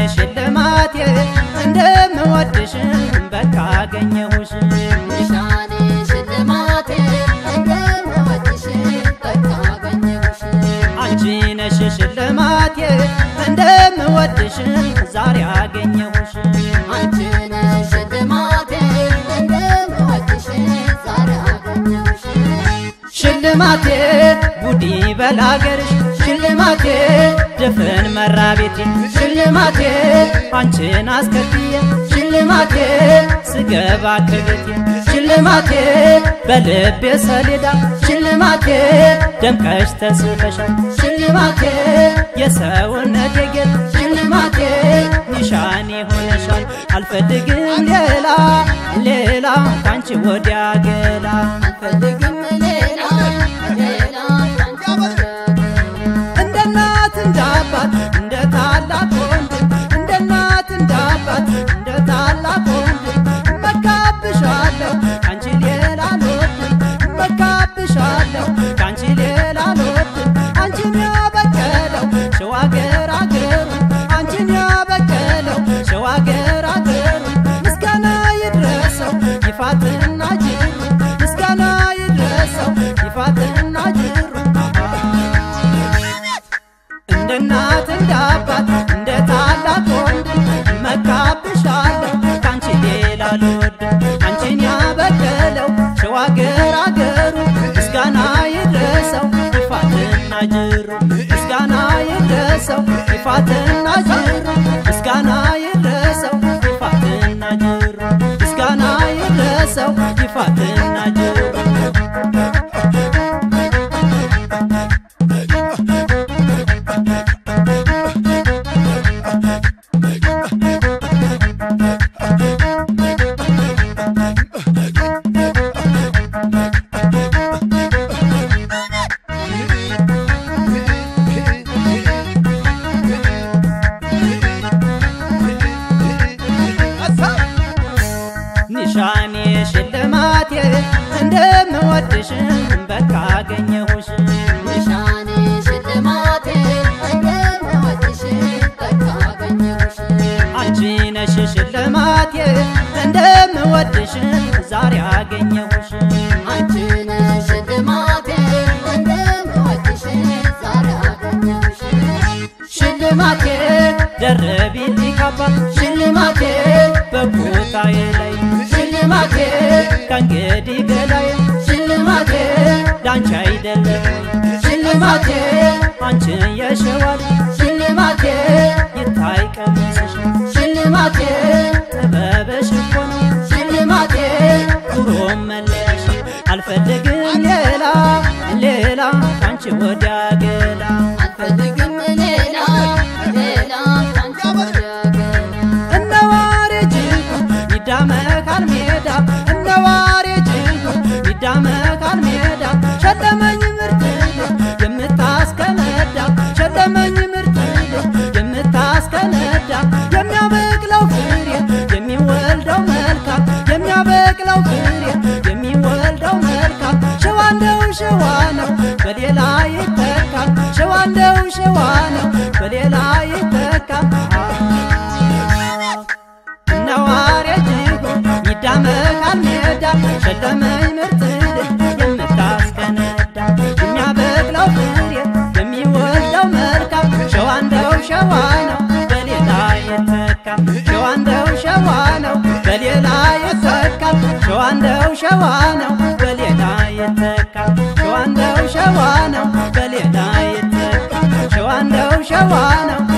ሽልማቴ እንደምወድሽ በቃ አገኘሁሽ ኒሻኔ ሽልማቴ እንደምወድሽ በቃ አገኘሁሽ አንቺ ነሽ ሽልማቴ እንደምወድሽ ዛሬ አገኘሁሽ አንቺ ነሽ ሽልማቴ እንደምወድሽ ዛሬ አገኘሁሽ ሽልማቴ ጉዲ በላገርሽ ሽልማቴ ድፍን መራቤቴ ሽልማቴ አንቺን አስከትዬ ሽልማቴ ስገባ ከቤቴ ሽልማቴ በልቤ ሰሌዳ ሽልማቴ ደምቀሽ ተስፈሻል ሽልማቴ የሰውነት የጌጥ ሽልማቴ ኒሻኔ ሆነሻል አልፈልግም ሌላ ሌላ ካንቺ ወዲያ ገላ አልፈልግም ሌላ ሌላ ካንቺ ወዲያ እንደ እናት እንደ አባት እንደ ታላቅ ወንድም እንደ እናት እንደ አባት እንደ ታላቅ ወንድም እመካብሻለሁ ካንቺ ሌላ አልወድም እመካብሻለሁ ካንቺ ሌላ አልወድም አንቺን ያበቀለው ሸዋ አገር አገሩ አንቺን ያበቀለው ሸዋ አገር አገሩ ምስጋና ይድረሰው ይፋትና ጅሩ ምስጋና ይድረሰው ይፋትና ጅሩ እንደ እናት እንደ አባት እንደ ታላቅ ወንድም መካብሻለሁ ካንቺ ሌላ አልወድም አንቺን ያበቀለው ሸዋ አገር አገሩ ምስጋና ይድረሰው ይፋትና ጅሩ ምስጋና ይድረሰው ይፋትና ጅሩ ምስጋና ይድረሰው ይፋትና ጅሩ ምስጋና ይድረሰው ይፋትና ጅሩ ኒሻኔ ሽልማቴ እንደምወድሽ በቃ አገኘሁሽ ኒሻኔ ሽልማቴ እንደምወድሽ በቃ አገኘሁሽ አንቺ ነሽ ሽልማቴ እንደምወድሽ ዛሬ አገኘሁሽ አንቺ ነሽ ሽልማቴ እንደምወድሽ ዛሬ አገኘሁሽ ሽልማቴ ደርቢልኝ ካባ ሽልማቴ በቦታዬ ላይ ሽልማቴ ከእንግዲህ በላይ ሽልማቴ ላንቺ አይደለም ሽልማቴ አንቺን የሸዋል ሽልማቴ ይታይ ቀሚስሽ ሽልማቴ ጥበብሽ እኮ ነው ሽልማቴ ኩሮም መለያሽ አልፈልግም ሌላ ሌላ ካንቺ ወዲያ ገላ አልፈልግም ሌላ ሌላ ካንቺ ወዲያ ገላ እነዋሬ ጅንጉ ይዳመካል ሜዳ እነዋሬ ጅንጉ ይዳመካል ሜዳ ሸለመኝ ምርት የምታስከነዳ ሸለመኝ ምርት የምታስከነዳ የሚያበቅለው ፍሬ የሚወልደው መልካም የሚያበቅለው ፍሬ የሚወልደው መልካም ሸዋ እንደው ሸዋ ነው በሌላ ይተካል ሸዋ እንደው ሸዋ ነው በሌላ ይተካል ነዋሪ ጅጉ ይዳመቃል ሜዳ ሸለመኝ ምርት የምታስከነዳ የሚያበቅለው ፍሬ የሚወልደው መልካም ሸዋ እንደው ሸዋ ነው በሌላ ይተካል ሸዋ እንደው ሸዋ ነው በሌላ ይተካል ሸዋ እንደው ሸዋ ነው በሌላ ይተካል ሸዋ እንደው ሸዋ ነው በሌላ ይተካል ሸዋ እንደው ሸዋ ነው